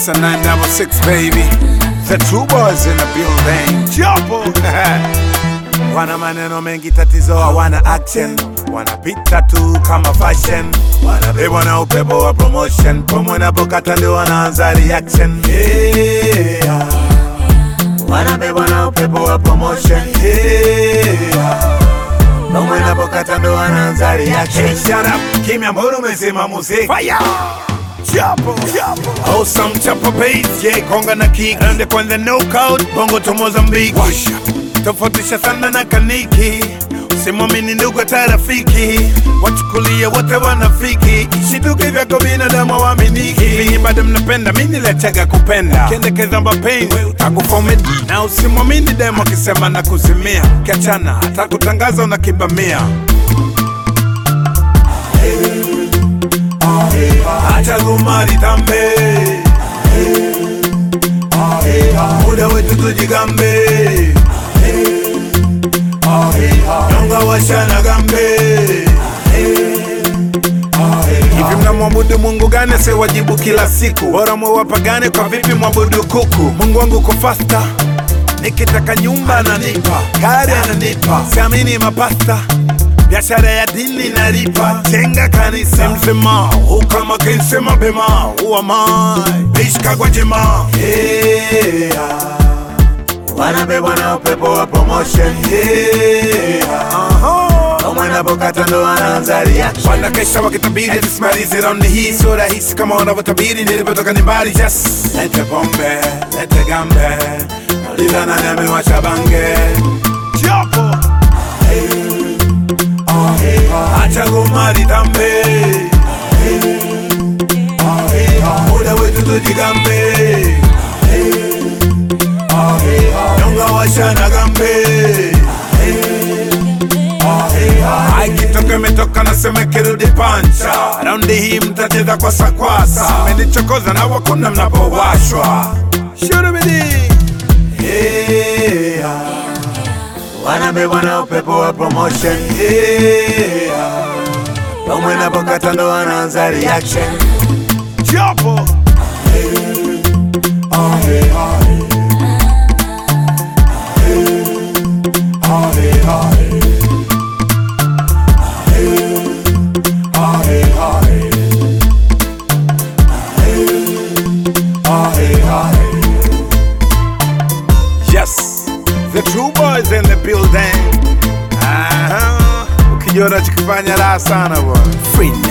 It's a 966 baby. The two boys in the building. Jopo. wana maneno mengi, tatizo hawana action, wanapita tu kama fashion, wanabebwa na upepo wa promotion, promo inapokata ndio wanaanza reaction. Yeah. Wanabebwa na upepo wa promotion. Yeah. Promo inapokata ndo wanaanza reaction. Shut up, kimya, mbona umesema muziki? Fire! Chapo, chapo. Awesome chapo bass, yeah, konga na kick. Ende kwanza knockout, bongo to Mozambique. Washa. Tofautisha sana na kaniki. Usimwamini ndugu hata rafiki, wachukulie wote wanafiki. Shituke vyako binadamu waaminiki. Hivi bado mnapenda, mi niliachaga kupenda. Kendekeza mapenzi, utakufomit na usimwamini demo akisema na kuzimia. Kiachana hata kutangaza unakibamia. acha gumari tambe muda wetu tujigambe nyonga washana gambe hivi mnamwabudu mungu gani asiwajibu kila siku bora mwewapagane kwa vipi mwabudu kuku mungu wangu ko fasta nikitaka nyumba ananipa gari ananipa siamini mapasta biashara ya dini nalipa jenga kanisa mzima ukama kense mapema uamai ishikagwa jema yeah. wanabebwa na upepo wa promotion yeah. mwanapokata ndo wanaanza reaction wanakesha wakitabiri tusimalize raundi hii sio rahisi kama wanavyotabiri nilipotoka ni mbali just lete pombe lete gambe nauliza nani amewasha bange Jopo. acha gomari tambe muda wetu tujigambe nyonga washana gambe aikitoka imetoka nasema kirudi pancha raundi hii mtacheza kwa sakwasa menichokoza na wakuna mnapowashwa shurubidi yeah. wanabebwa na upepo wa promotion yeah. Pamwe napokata ndo wanaanza reaction Jopo Yes, the true boys in the building. Aha, ukijua unachokifanya raha sana bwana. Free